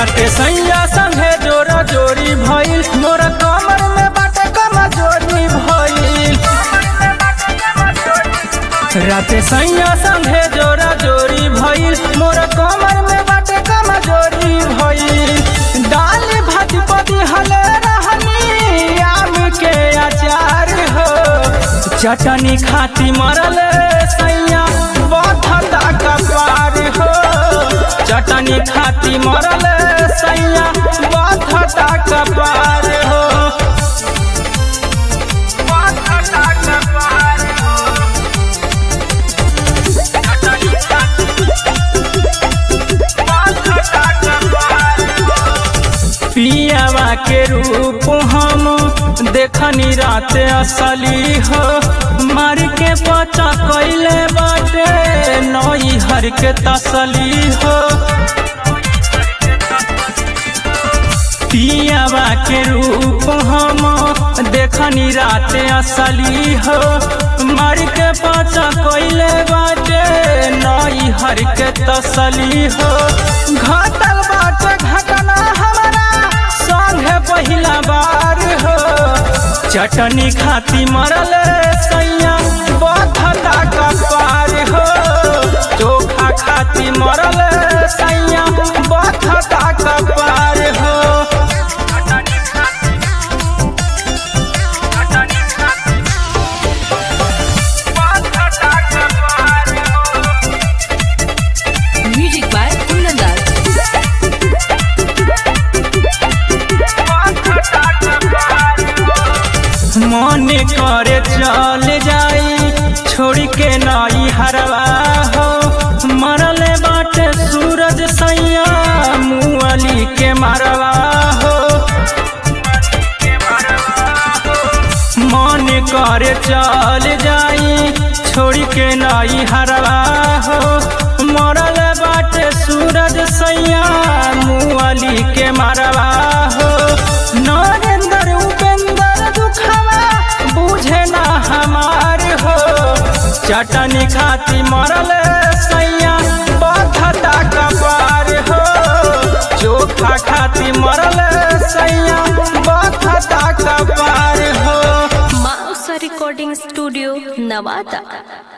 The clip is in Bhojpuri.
राते सैया संगे जोरा जोरी भइल मोरा कमर में बाटे कमजोरी भइल राते सैया संगे जोरा जोरी भइल मोरा कमर में बाटे कमजोरी भइल दाल भात पदी हले रहनी आम के अचार हो चटनी खाती मरल सैया बधता कपार हो चटनी खाती मरल सैया बधता कपार हो बधता कपार हो चटनी खाती बधता कपार हो पियावा के रूप हम देखनी रात असली हो मार के पचा कैले बाटे नई हर के तसली हो पियावा के रूप हम देखनी रात असली हो मार के पचा कैले बाटे नई हर के तसली हो घटल बाटे घटना हमारा संगे पहिला बार हो चटनी खाती मरल सैया बधता कपार हो चोखा खाती मरल सैया बधता कपार हो Music by Kunandar. मन करे चल जाई छोड़ के नई हरवा हो मरल बाटे सूरज सैया मुअली के मरवा हो मन करे चल जाई छोड़ के नई हरवा हो मरल बाटे सूरज सैया मुअली के मरवा हो नरेंद्र उपेंद्र दुखवा बुझे ना हमार हो चटनी खाती मरल सैया बधता कपार हो चोखा खाती मरल सैया बधता कपार हो Mausa Recording Studio, Navada.